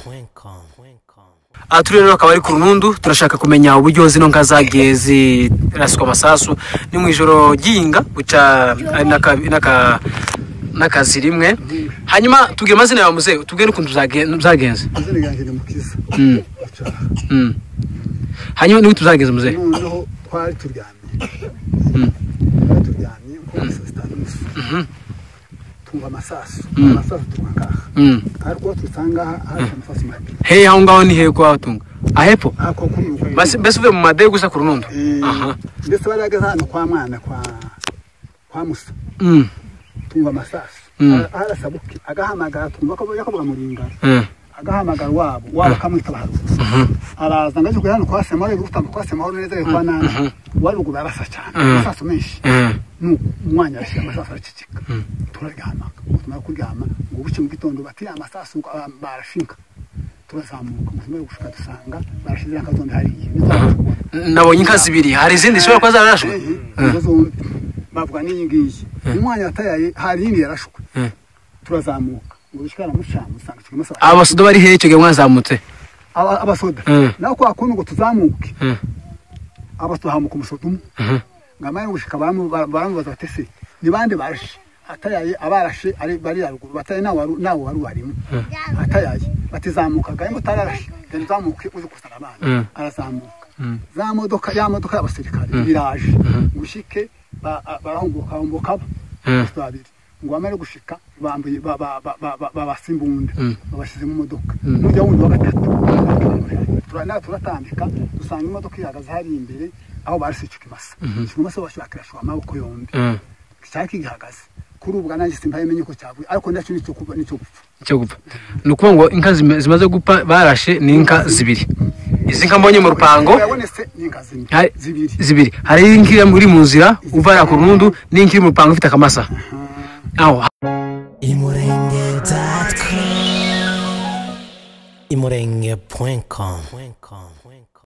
imurenge.com aha turi rero akaba ari ku runundu turashaka kumenya uburyo zino nka zagiye ziraswa amasasu ni mu ijoro ry'ihinga buca ari n'aka- n'aka- n'akazi rimwe hanyuma tubwire amazina yawe muzehe tubwire n'ukuntu zagen- zagenze izina ryanjye ni mukiza Mm. Aca- Mm. hanyuma n'ubu tuzagenze muzehe noneho twari turyamye Mm. twari turyamye nko mu saa sita n'ubusa tumva amasasu amasasu tunywa ngaha Mm. ariko dusanga haje amasasu mabi hehe aho ngaho ni hehe ko wahatunga ahepfo ako kuri uko Basi- mbese uvuye mu madege gusa ku runundu Eh, aha mbese barageze hano kwa mwana kwa kwa musa Mm. tumva amasasu Mm. Ara- arasabuke agahamagara tumva ko yakobo muringa Mm. agahamagara wabo wabo akamwitaba haruzi araza ngajwe hano kwa sema ari gutamba kwa sema hano neza kwa nana wari ruguru arasa cyane Mm. amasasu menshi Mm. nuko umwanya arashyira amasasu araceceka turaryama ngo tumara kuryama ngo buke mu gitondo bati "Aya amasasu ngo, ah, barashinga turazamuka ngo tumare gushuka dusanga barashize akazondi hariya ntitwabona nabonye inka zibiri hari izindi zishobora kuba zararashwe ingo zombi bavuga n'iyi ngiyi umwanya yatayaye hari indi yarashwe Mm. turazamuka ngo bishikara mucyamu usanga ikirimo amasasu aba basudo bari hehe icyo gihe mwazamutse aba- abasoda Mm. naho kwa kundi ngo tuzamuke Mm. abasoda hamuka umusoda umwe Mhm. ngamani gushika bamu- ba- baramubaza bati se ni bande barashe atayaye abarashe ari bari haruguru bataye nawe waru- nawe wari warimo atayaye batizamuka gahe ngo utararashe genda uzamuke uze kuzana Mm. abana arazamuka za modoka ya modoka y'abasirikare iraje ngo ushike ba- a- barahomboka homboka Mm. babiri ngo bamare gushika bambuye ba- ba- ba- ba- ba- babasa imbunda Mm. babashyize mu modoka n'ujya wundi wa gatatu Tura- na- turatambika dusanga imodoka ihagaze hari imbere aho barase ikimasa ikimasa bashakirashwa amaboko yombi Mm. cyari kigihagaze kuri ubu nanjye simpayemenye ko cyavuye ariko nacyo nicyo kuba nicyo gupfa cyo gupfa ni ukuvuga ngo inka zima- zimaze gupfa barashe ni inka zibiri izi nka mbonye mu rupango yabonetse n'inka zimwe hari- zibiri zibiri hari inka iri muri mu nzira uva hariya ku runundu n'inka iri mu rupango ifite akamasa aho imurenge.com